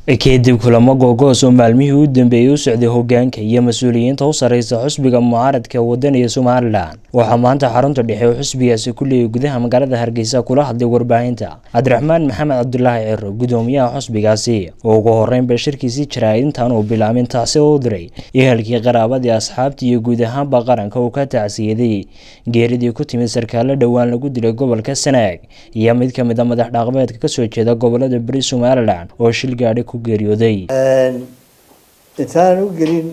kadib kulamo googoos oo maalmihii u dambeeyey u socday hogaanka iyo mas-uuliyiinta u sareysa xusbiga mucaaradka wadaniga somalilan waxaa maanta xarunta dhexe oo xusbigaasi ku leeyay gudaha magaalada hargeysa kula hadlay warbaahinta cabdiraxmaan maxamed cabdulaahi ciro gudoomiyaha xusbigaasi oo ugu horeynba shirkiisii jiraa intaan uu bilaabin taasi u diray ehelkii qaraabadii asxaabtii iyo guud ahaanba qaranka uu ka tacsiyaday geeridii ku timid sarkaalo dhowaan lagu dilay gobolka sanaag iyo mid kamid a madax dhaqameedka kasoo jeeda gobolada beri somalilan oo shil gaadhi ku geeriyooday intaanan u gelin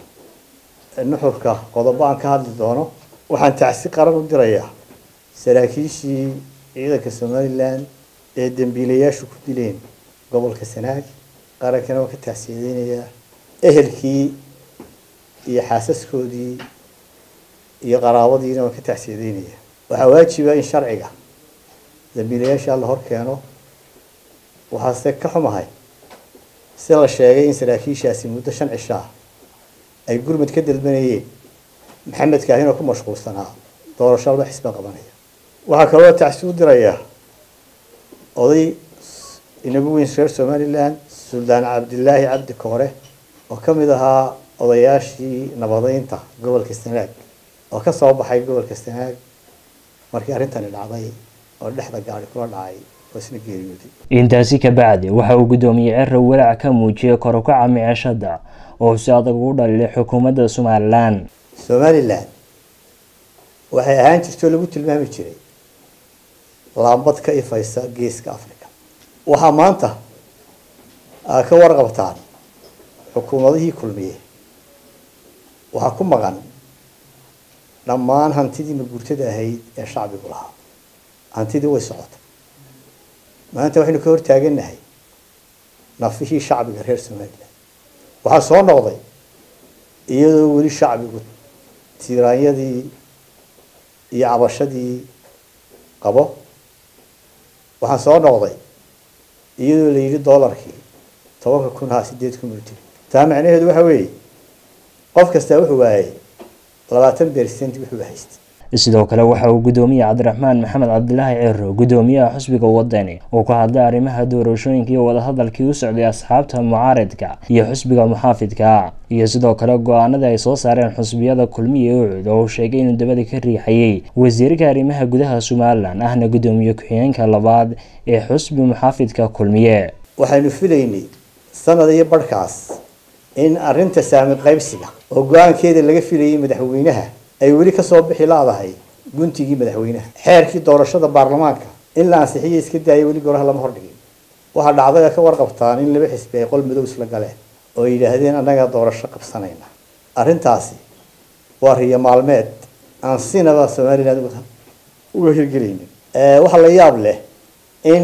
nuxurka qodobo aan ka hadli doono waxaan tacsi qaran u dirayaa saraakiishii ciidanka somalilan ee dambiilayaashu ku dileen gobolka sanaag qarankana waan ka tacsiyadeynayaa ehelkii iyo xaasaskoodii iyo qaraabadiina waan ka tacsiyadeynayaa waxaa waajiba in sharciga dambiilayaasha la hor keeno waxaase ka xumahay sida la sheegay in saraakiishaasi muddo shan cishaa ay gurmud ka dalbanayeen maxamed kaahin oo ku mashquulsanaa doorasho laba xisba qabanaya waxaa kaloo tacsi u dirayaa oday inagu weyn reer somalilan suldaan cabdilaahi cabdi koore oo ka mid ahaa odayaashii nabadeynta gobolka sanaag oo ka soo baxay gobolka sanaag markii arrintani dhacday oo dhexda gaari kula dhacay intaasi ka bacdi waxa uu guddoomiye ciro walaac ka muujiyay korukaca miceshada oo si adag ugu dhalilay xukuumadda somalilan somalilan waxay ahaan jirtoo lagu tilmaami jiray laambad ka ifaysa geeska africa waxaa maanta aa ka warqabtaan xukuumadihii kulmiye waxaa ku maqan dhammaan hantidii maguurtada ahayd ee shacbigu lahaa hantidii way socotay maanta waxaynu ka hortaaganahay nafihii shacbiga reer somalilan waxaa soo noqday iyadoo weli shacbigu tiiraanyadii iyo cabashadii qabo waxaa soo noqday iyadoo la yidhi dollarkii tobanka kun haa sideed kun buu tiri taa macnaheedu waxa weeye qof kastaa wuxuu waayay labaatan percent wuxuu haystay sidoo kale waxa uu gudoomiye cabdiraxmaan maxamed cabdilaahi ciro gudoomiyaha xusbiga wadani uu ka hadlay arrimaha doorashooyinka iyo wadahadalkii u socday asxaabta mucaaradka iyo xusbiga muxaafidka iyo sidoo kale go-aanada ay soo saareen xusbiyada kulmiye ucud oo uu sheegay inuu dabada ka riixayay wasiirka arrimaha gudaha somalilan ahna gudoomiye ku-xigeenka labaad ee xusbi muxaafidka kulmiye waxaynu filaynay sanad iyo barhkaas in arrinta saami qaybsiga oo go-aankeeda laga filayay madaxweynaha ay weli kasoo bixi laadahay guntigii madaxweynaha xeerkii doorashada baarlamaanka in la ansixiyo iska daaya weli goraha lama hordhigin waxaa dhacdaya ka warqabtaan in laba xisbi ay qol madow isla galeen oo ay yidhaahdeen annagaa doorasho qabsanayna arrintaasi waa riyo maalmeed aan sinaba somaliland uga hirgelaynin waxaa la yaab leh in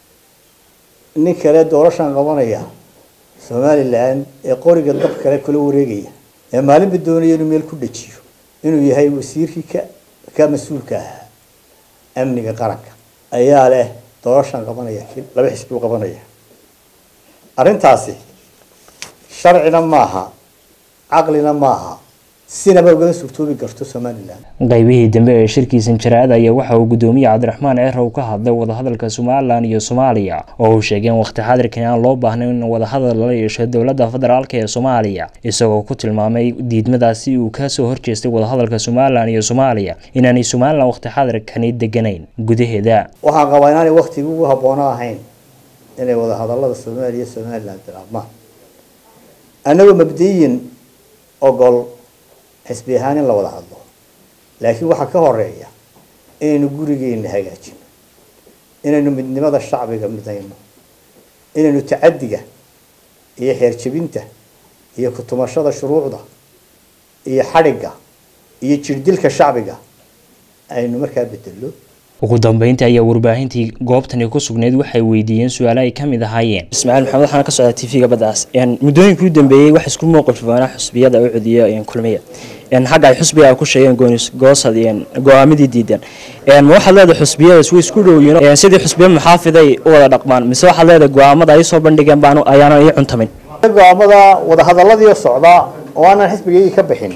nin kale doorashaan qabanaya somalilan ee qoriga dab kale kula wareegaya ee maalinba doonaya inuu meel ku dhajiyo inuu yahay wasiirkii ka ka mas-uulka ahaa amniga qaranka ayaa leh doorashaan qabanaya laba xisbi u qabanaya arrintaasi sharcina maaha caqlina maaha sinaba ugama suurtoobi karto somalilan qaybihii dambe ee shirkiisan jaraa'ad ayaa waxa uu gudoomiye cabdiraxmaan ciro ka hadlay wadahadalka somalilan iyo soomaaliya oo uu sheegay in waqti xadirkan aan loo baahnayn in wadahadal lala yeesho dowladda federaalk ee soomaaliya isagoo ku tilmaamay diidmadaasi uu kasoo horjeestay wadahadalka somalilan iyo soomaaliya inaanay somalilan waqti xadirkani deganayn gudaheeda waxaan qabaa inaanay waktigii ugu haboono ahayn inay wadahadalada soomaaliya somalilan bilaabmaan annagoo mabdiyin ogol xisbi ahaan in la wada hadlo laakiin waxaa ka horeeya inaynu gurigeena hagaajino inaynu midnimada shacbiga midayno inaynu tacaddiga iyo xeerjebinta iyo kutumashada shuruucda iyo xadhigga iyo jirdilka shacbiga aynu markaa bedello ugu dambeyntii ayaa warbaahintii goobtani ku sugnayd waxay weydiiyeen su-aalo ay ka mid ahaayeen ismaaciil maxamed waxaana ka socdaa t v-ga baddaas muddooyinkii u dambeeyey wax isku muuqilfoonaa xusbiyada ucud iyo kulmiya xagga ay xusbiga ay ku sheegeen goosad go-aamadii diidan ma waxaad leedahay xusbiyadaas way isku dhowyiin sidii xusbiya muxaafiday u wada dhaqmaan mise waxaad leedahay go-aamada ay soo bandhigeen baan ayaanan ii cuntamin go-aamada wadahadaladii socdaa oo aanan xisbigaygii ka bixin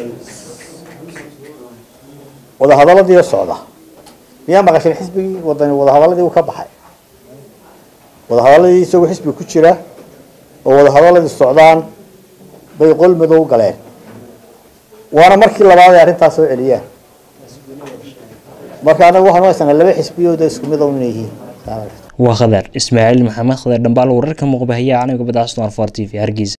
wadahadaladii socda miyaa maqashin xisbigii wadani wadahadaladii uu ka baxay wadahadaladii isagoo xisbiga ku jira oo wadahadalladii socdaan bay qol madow galeen waana markii labaad ay arrintaas soo celiyaan marka anagu waxaan u haysanaa laba xisbiyooda isku mid oo inay yihiin waa khadar ismaaciil maxamed khadar dhambaal wararka muuqbahayaa canaga badacaston for t v hargeysa